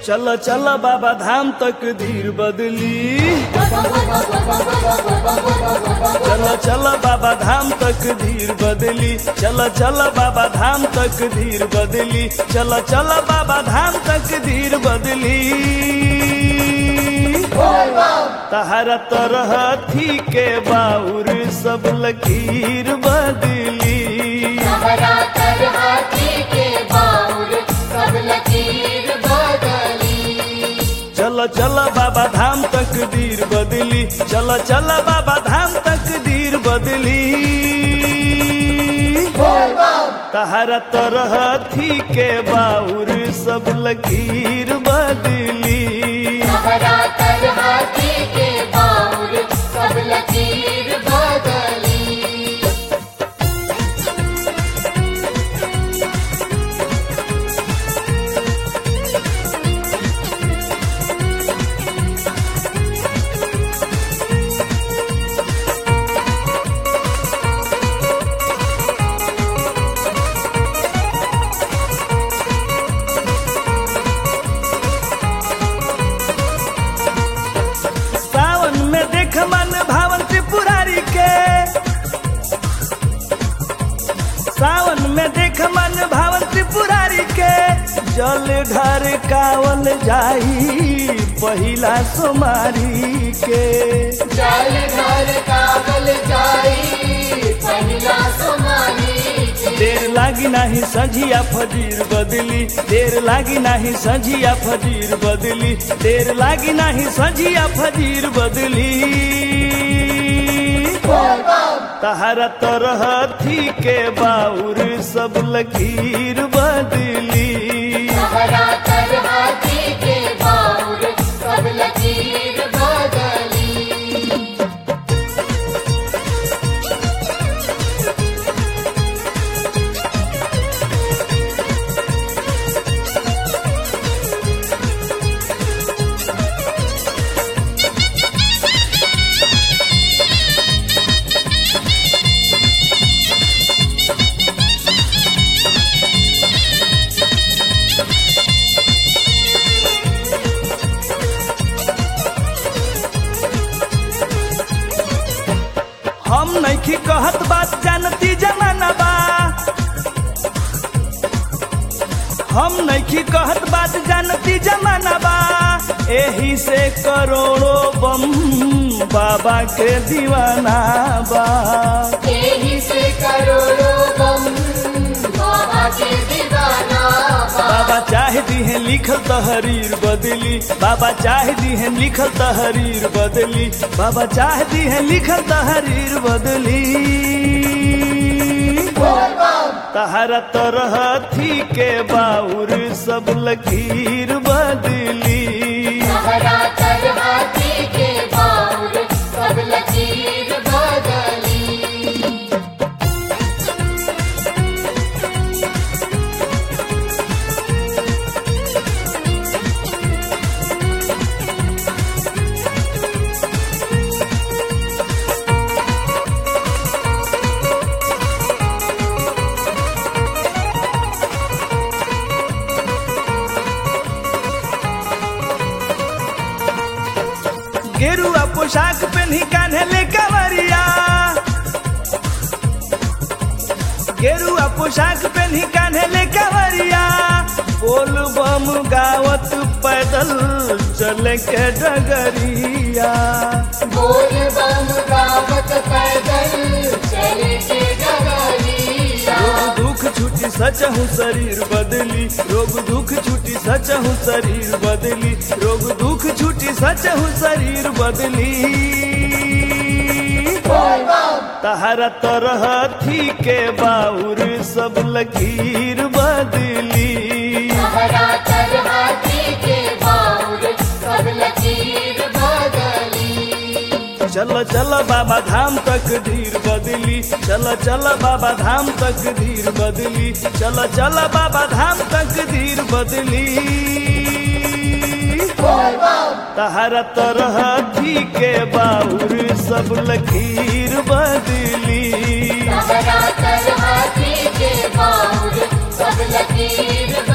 चल चल बाबा धाम तक धीर बदली चल चल बाबा धाम तक धीर बदली चल चल बाबा धाम तक धीर बदली चल चल बाबा धाम तक धीर बदली तहरा तरह थी के बाउर सब लकीर बदली हरा कर हाथी के बाउर सब लकीर बदली चल चल बाबा धाम तक धीर बदली चल चल बाबा धाम तक धीर बदली तहरा तरह थी के बाउर सब लकीर बदली हरा कर हाथी के बाउर सब लकीर बदली सावन में देख मन भावन त्रिपुरारी के सावन में देख मन भावन त्रिपुरारी के जल ढर कावल जाई पहिला सोमारी के जल घर कागल जाई पहिला सोमानी के देर लागी नाही सझिया फजीर बदली देर लागी नाही सझिया फजीर बदली देर लागी नाही सझिया फजीर बदली तहरा तरह थी के बाउर सब लकीर बदली हरा कर हाथी के बाउर सब लकीर बदली हम नैखी कहत बात जानती जमाना बा हम नैखी कहत बात जानती जमाना बा एही से करोड़ों बम बाबा के दीवाना बा यही से करोड़ों गम बाबा के दीवाना बा। बाबा चाह दी है लिखल तहरीर बदली बाबा चाह दी है लिखल तहरीर बदली बाबा चाह दी है लिखल तहरीर बदली तहरा तरह थी के बाउर सब लकीर बदली हरा कर हाथी के बाउर सब लकीर बदली गेरुआ पोशाक पहनी कान्हे ले कवरिया गेरुआ पोशाक पहनी कान्हे ले कवरिया बोल बम गावत पैदल चले के डगरिया बोल बम गावत पैदल चले के डगरिया रोग दुख छुटी सच हूँ शरीर बदली रोग दुख छुटी सच हूँ शरीर बदली रोग दुख छुटी सच हूँ शरीर बदली तहरा तरह थी के बाउर सब लकीर बदली हरा कर हाथी के बाउर सब लकीर बदली चल चल बाबा धाम तक धीर बदली चल चल बाबा धाम तक धीर बदली चल चल बाबा धाम तक धीर बदली तहरा तरह थी के बाउर सब लकीर बदली हरा कर हाथी के बाउर सब लकीर